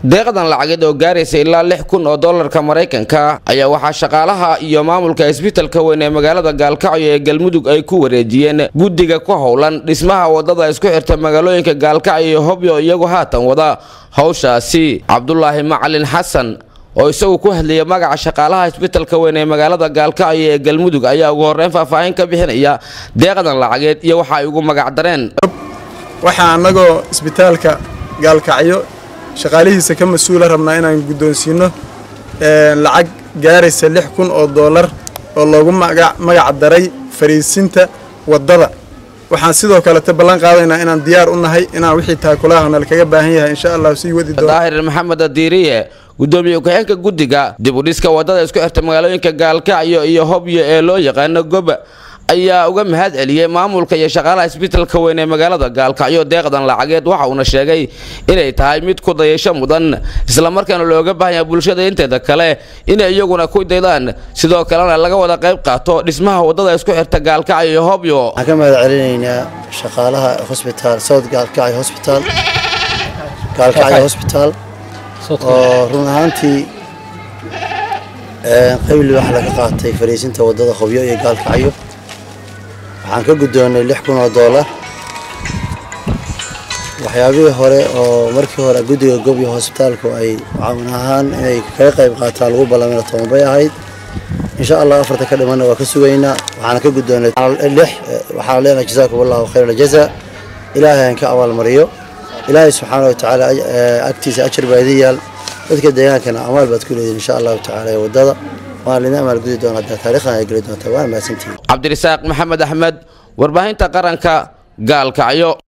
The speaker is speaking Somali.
deeqdan lacageed oo gaaraysa ilaa lix kun oo dollarka maraykanka ayaa waxaa shaqaalaha iyo maamulka isbitalka weyn ee magaalada gaalkacyo ee galmudug ay ku wareejiyeen guddiga ku howlan dhismaha wadada isku xirta magaalooyinka gaalkacyo iyo hobyo iyagu haatan wada howshaasi cabdulaahi macalin xasan oo isagu ku hadlayay magaca shaqaalaha isbitalka weyn ee magaalada gaalkacyo ee galmudug ayaa ugu horreyn faahfaahin ka bixinaya deeqdan lacageed iyo waxa ay ugu magacdareen waxaa annagoo isbitaalka gaalkacyo shaqaalihiisa ka mas-uula rabnaa inaan guddoonsiino lacag gaaraysa lix kun oo dollar oo loogu magac daray fariisinta waddada waxaan sidoo kalete ballan qaadaynaa inaan diyaar u nahay inaan wixii taakulaahana lakaga baahan yahay insha allah sii wadi doono daahir maxamed adiiriye gudoomiye ku-xigeenka guddiga dib u dhiska waddada isku xirta magaalooyinka gaalkacyo iyo hobyo ee loo yaqaano goba ayaa uga mahad celiyey maamulka iyo shaqaalaha isbitalka weyn ee magaalada gaalkacyo deeqdan lacageed waxa uuna sheegay inay tahay mid ku dayasho mudan islamarkaana looga baahan yahay bulshada inteeda kale inay iyaguna ku daydaan sidoo kalena laga wada qayb qaato dhismaha waddada isku xirta gaalkacyo iyo hobyo waxaan ka mahad celinaynaa shaqaalaha hosbitaal south gaalkacyo hosbitaal gaalkacyo hosbitaal oo run ahaantii qayli wax laga qaatay fariisinta waddada hobyo iyo gaalkacyo waxaan ka guddoonnay lix kun oo dollar waxyaabihii hore oo markii hore guddiga gobyo hosbitaalku ay caawin ahaan inay kaga qayb qaataan lagu ballamina toban bay ahayd insha allah afarta ka dhimanna waa ka sugaynaa waxaana ka guddoonnay lix waxaan leenahay jazaakum allahu khayr aljazaa ilaahay aan ka abaalmariyo ilaahay subxaana wa tacaala agtiisa ajar baa idin yaal dadka deegaankana amaal baad ku leedihin insha allahu tacaala ee waddada waan lidin amaal gudi doona hadaa taarikhdan ay geli doontaa waana mahadsantihin cabdirasaaq maxamed axmed warbaahinta qaranka gaalkacyo